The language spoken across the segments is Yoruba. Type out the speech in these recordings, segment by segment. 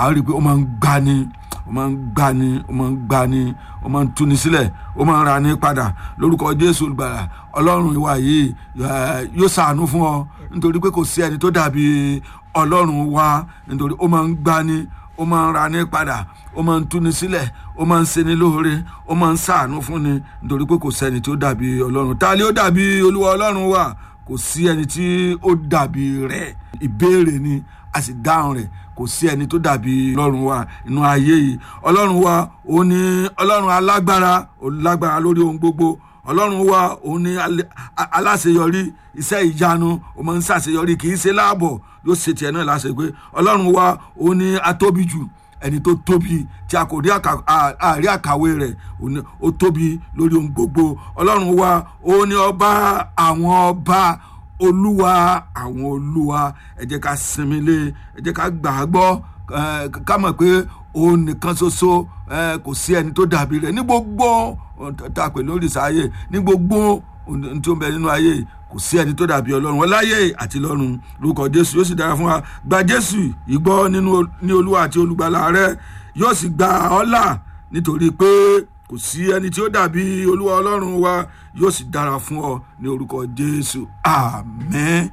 a rí i pé ó máa ń gbani ó máa ń gbani ó máa ń gbani ó máa ń túni sílẹ̀ ó máa ń ra ní padà lórúkọ jésù olùgbàlà ọlọ́run ìwà yìí yóò ṣàánú fún ọ nítorí pé kò sí ẹni tó dàbí ọlọ́run wa nítorí ó máa ń gbani ó máa ń ra ní padà ó máa ń túni sílẹ̀ ó máa ń ṣeni lóore ó máa ń ṣàánú fún ni nítorí pé kò sẹ́ni tó dàbí ọlọ́run ta ni ó dàbí olúwa ọlọ́run wa kò sí ẹni tí ó dàbí rẹ̀ ìbéèrè ni a sì dáhùn rẹ̀ kò sí ẹni tó dàbí ọlọ́run wa inú ayé yìí ọlọ́run wa òun ni ọlọ́run alágbára lágbára lórí ohun gbogbo ọlọ́run wa òun ni aláṣeyọrí iṣẹ́ ìyanu ó máa ń ṣàṣeyọrí kì í ṣe láàbọ̀ yóò ṣe tiẹ̀ náà láṣẹ pé ọlọ́run wa òun ni atóbi jù ẹni tó tóbi tí a kò rí àrí àkàwé rẹ̀ ó tóbi lórí ohun gbogbo ọlọ́run wa òun ni ọba àwọn ọba olúwa àwọn olúwa ẹ jẹ́ ká sinmi lé ẹ jẹ́ ká gbà á gbọ́ ká mọ̀ pé òun nìkan ṣoṣo kò sí ẹni tó dàbí rẹ̀ ní gbogbo tá a pè lórí sáyé ní gbogbo ohun tí ó ń bẹ nínú ayé kò sí ẹni tó dàbí ọlọ́run wọn láyé àti lọ́run lórúkọ jésù yóò sì dára fún wa gba jésù ìgbọ́ nínú ní olúwa àti olùgbàlà rẹ yóò sì gba ọ́ là nítorí pé kò sí ẹni tí ó dàbí olúwa ọlọ́run wa yóò sì dára fún ọ ní orúkọ jésù àmín.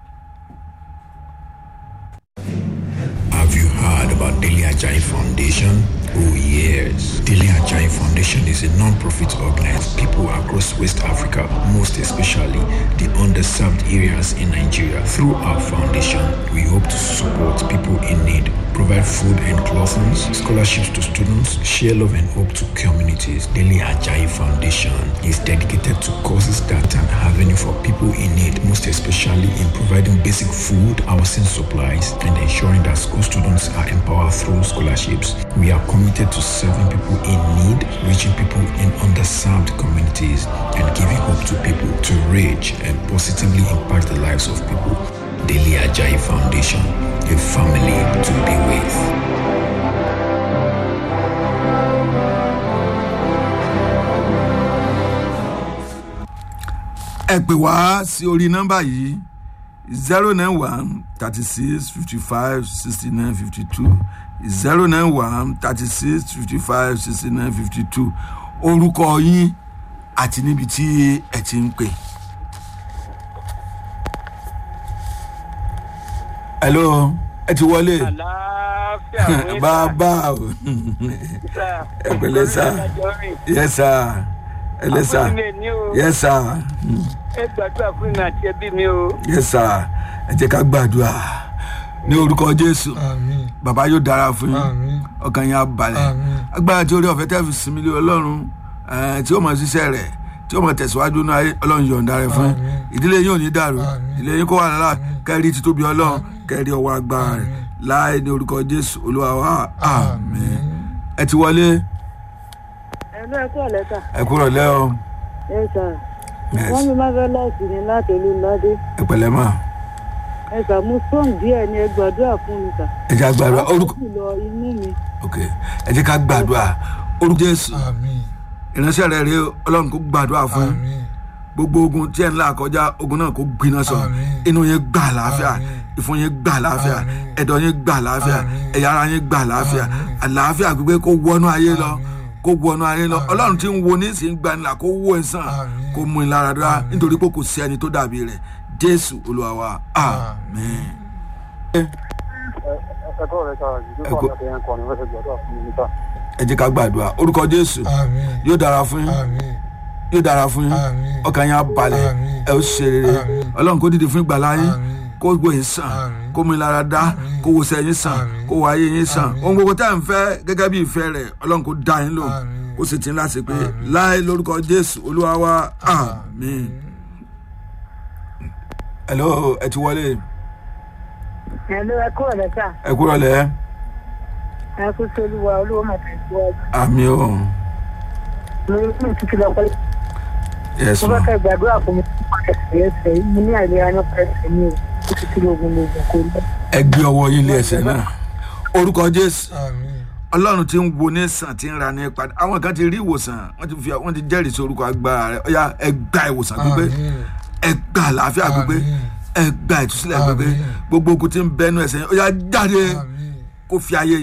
Have you heard about Daily Ajay Foundation? Oh yes. Daily Ajay Foundation is a non-profit organized people across West Africa, most especially the underserved areas in Nigeria. Through our foundation, we hope to support people in need, provide food and clothing, scholarships to students, share love and hope to communities. Daily Ajay Foundation is dedicated to causes that are avenue for people in need, most especially in providing basic food, housing supplies, and ensuring that school students are empowered through scholarships. We are committed to serving people in need, reaching people in underserved communities, and giving hope to people to reach and positively impact the lives of people. Daily Ajayi Foundation, a family to be with. ẹ pè wá sí orí nọ́mbà yìí zero nine one thirty six fifty five sixty nine fifty two zero nine one thirty six fifty five sixty nine fifty two orúkọ yín àti níbi tí ẹ ti ń pè. hello ẹ ti wọlé àlàáfíà bàbá o ẹ pẹ̀lẹ́ sá yẹ sá ẹ lẹ sá yẹ sá ẹ gbàdúrà fún mi àti ẹbí mi o. yẹ sá ẹ jẹ́ ká gbàdúrà ní orúkọ jésù àmín bàbá yóò dára fún yín àmín ọkàn yín á balẹ̀ àmín agbára tí orí ọ̀fẹ́ tẹ́ fi sinmi lé ọlọ́run eh, tí ó mọ̀ ṣiṣẹ́ rẹ̀ tí ó mọ̀ tẹ̀síwájú náà ayé ọlọ́run yọ̀ǹda rẹ̀ fún yín Àmín. ìdílé yín ò ní dàrú Àmín. ìdílé yín kó wà lára kẹ́rì títóbi ọlọ́run kẹ́rì ọwọ́ agbára rẹ̀ Àmín. láì ní orúkọ jésù olúwa wa àmín àmín ẹ ti wọlé ẹ̀lú ẹ̀kọ́ ọ̀lẹ́ta ẹ kúrò lẹ́ ọ ẹ sà Yes. wọ́n mi máa fẹ́ láti ní láti olúladé ẹ pẹ̀lẹ́ mà ẹ sà mo sọ́ọ̀n díẹ̀ ni ẹ gbàdúrà fún mi sà. ẹ jẹ́ àgbàdua orúkọ Pàápàá jùlọ inú mi ok ẹ jẹ́ ká gbàdúrà orúkọ jésù àmín ìránṣẹ́ rẹ̀ rèé ọlọ́run kó gbàdúrà fún yín àmín gbogbo ogun tí ẹ ń là kọjá ogun náà kó gbiná sọ Àmín. inú yẹn gbà láàfíà Àmín. ìfun yẹn gbà láàfíà Àmín. ẹ̀dọ̀ yẹn gbà láàfíà Àmín. ẹ̀yà ara yẹn gbà láàfíà Àmín. àlàáfíà gbígbé kó wọnú ayé lọ Àmín. kó wọnú ayé lọ Àmín. ọlọ́run tí ń wo ní ìsìn gbanilà kó wó ẹ sàn Àmín. kó mú ẹ lára dúrà Àmín. nítorí pé kò sí ẹni tó dàbí rẹ̀ jésù olúwa wa àmín. ẹ̀kọ́ rẹ̀ sára jù Ẹ ló kú- kọ́ ọ̀dọ̀ yẹn kọ́ ni wọ́n ṣe gbọ́dọ̀ fún mi níta. ẹ jẹ́ ká gbàdúrà orúkọ jésù àmín yóò dára fún yín àmín yóò dára fún yín Àmín. ọkàn yín á balẹ̀ Àmín. ẹ ó ṣe rere Àmín. ọlọ́run kó dìde fún ìgbàlá yín Àmín. kó gbó yín sàn Àmín. kó mú ìlara dá Àmín. kó wo sẹ́yìn sàn Àmín. kó wo ayé yín sàn Àmín. ohun gbogbo tá à ń fẹ́ gẹ́gẹ́ bí ìfẹ́ rẹ̀ ọlọ́run kó dá yín lò Àmín. kó sì ti ń láti pé Àmín. láì lórúkọ jésù olúwa wa àmín. hello ẹ ti wọlé ẹ̀lú ẹ̀kọ́ ọ̀lẹ́ta ẹ kúrò lẹ́ ẹ kú sí olúwa olúwa máa tẹ̀síwájú àmín o mo ní kí n títí lọ pẹ́ yes mo ma fẹ́ kẹ́ gbàdúrà fún mi nípa ẹsẹ̀ ẹsẹ̀ mo ní àìlera nípa ẹsẹ̀ mi o ó ti tí lóògùn lóògùn kò lọ. ẹ gbé ọwọ́ yín lé ẹsẹ̀ náà orúkọ jésù àmín ọlọ́run ti ń wo ní sàn ti ń ra ní padà àwọn kan ti rí ìwòsàn wọ́n ti fi wọ́n ti jẹ́rìí sí orúkọ agbára rẹ̀ ọ̀ya ẹ gba ìwòsàn gbígbé àmín ẹ gba àlàáfíà gbígbé Àmín. ẹ gba ìtúsílẹ̀ gbígbé Àmín. gbogbo ogun ti ń bẹnu ẹsẹ̀ yẹn ọ̀ya jáde àmín kó fi ayé